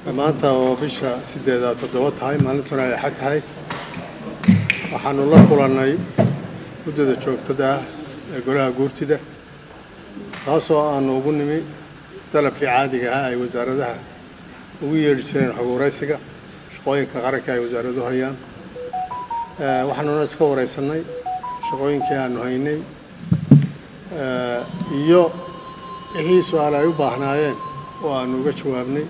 maanta oo bisha sideedaad toddoba tahay maalintuna ay axad tahay waxaanu la kulannay muddada joogtada ah ee golaha guurtida taasoo aanu ugu nimi dalabkii caadiga ahaa ay wasaaradaha ugu yeedhi jireen xog waraysiga shaqooyinka qaranka ay wasaaraduhu hayaan waxaanuna iska waraysannay shaqooyinkii aanu haynay iyo wixii su-aal ay u baahnaayeen oo aanu uga jawaabnay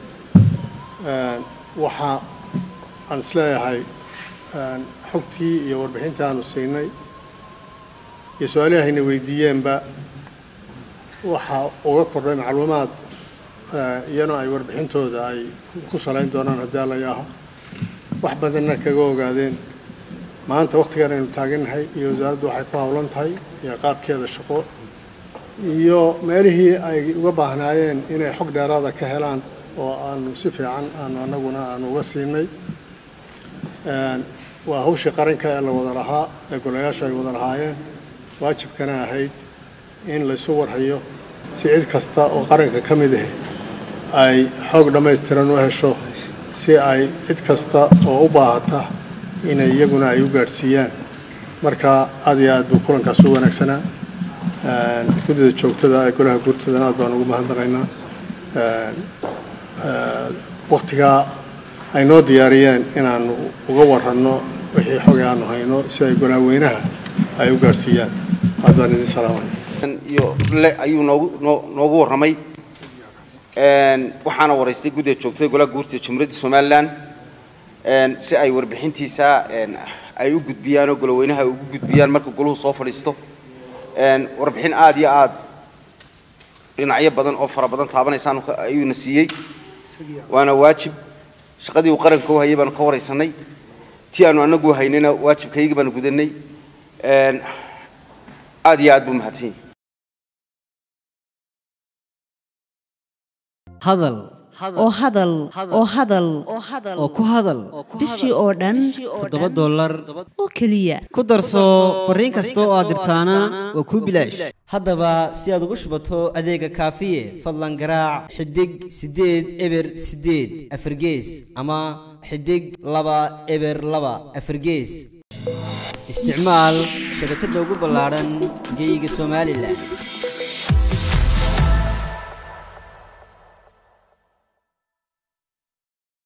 waxa aan isleeyahay xogtii iyo warbixintii aanu siinay iyo su-aalihii hayna weydiiyeenba waxa uga kordhay macluumaad iyana ay warbixintooda ay ku salayn doonaan haddii alla yaaho wax badanna kaga ogaadeen maanta wakhtigan aynu taagannahay iyo wasaaraddu waxay ku howlan tahay iyo qaabkeeda shaqo iyo meelihii ay uga baahnaayeen inay xog dheeraada ka helaan oo aanu si fiican aanu annaguna aanu uga siinay waa hawshii qaranka ee la wada lahaa ee golayaashu ay wada lahaayeen waajibkana ahayd in laysu warhayo si cid kasta oo qaranka ka mid ah ay xoog dhammaystiran u hesho si ay cid kasta oo u baahata inay iyaguna ay u gaadhsiiyaan marka aad iyo aad buu kulankaas u wanaagsanaa guddida joogtada ee golaha guurtadana aad baan ugu mahadnaqaynaa wakhtigaa ay noo diyaariyeen inaanu uga waranno wixii xogay aanu hayno si ay golaaweynaha ay u gaadhsiiyaan aad baan idin salaamaya iyo le ayuu noogu noo noogu warramay waxaana waraystay guddiga joogtada golaha guurtida jamhuuriyadda somalilan si ay warbixintiisa ay u gudbiyaan oo goloweynaha ay ugu gudbiyaan marka goluhu soo fadhiisto warbixin aad iyo aad dhinacyo badan oo fara badan taabanaysaan ayuuna siiyey waana waajib shaqadii uu qaranka u hayay baanu ka waraysanay tii aanu anagu haynayna waajibkaygii baanu gudanay aad iyo aad buu mahadsan yahay hadal oo hadal oo hadal oo ku hadal bishii oo dhan toddoba dollar oo keliya ku darso fariin kasta oo aad dirtaana waa kuu bilaash haddaba si aad ugu shubato adeega kaafiye fadlan garaac xidig siddeed eber siddeed afargees ama xidig laba eber laba afargees isticmaal shabakadda ugu ballaadhan geyga somalilan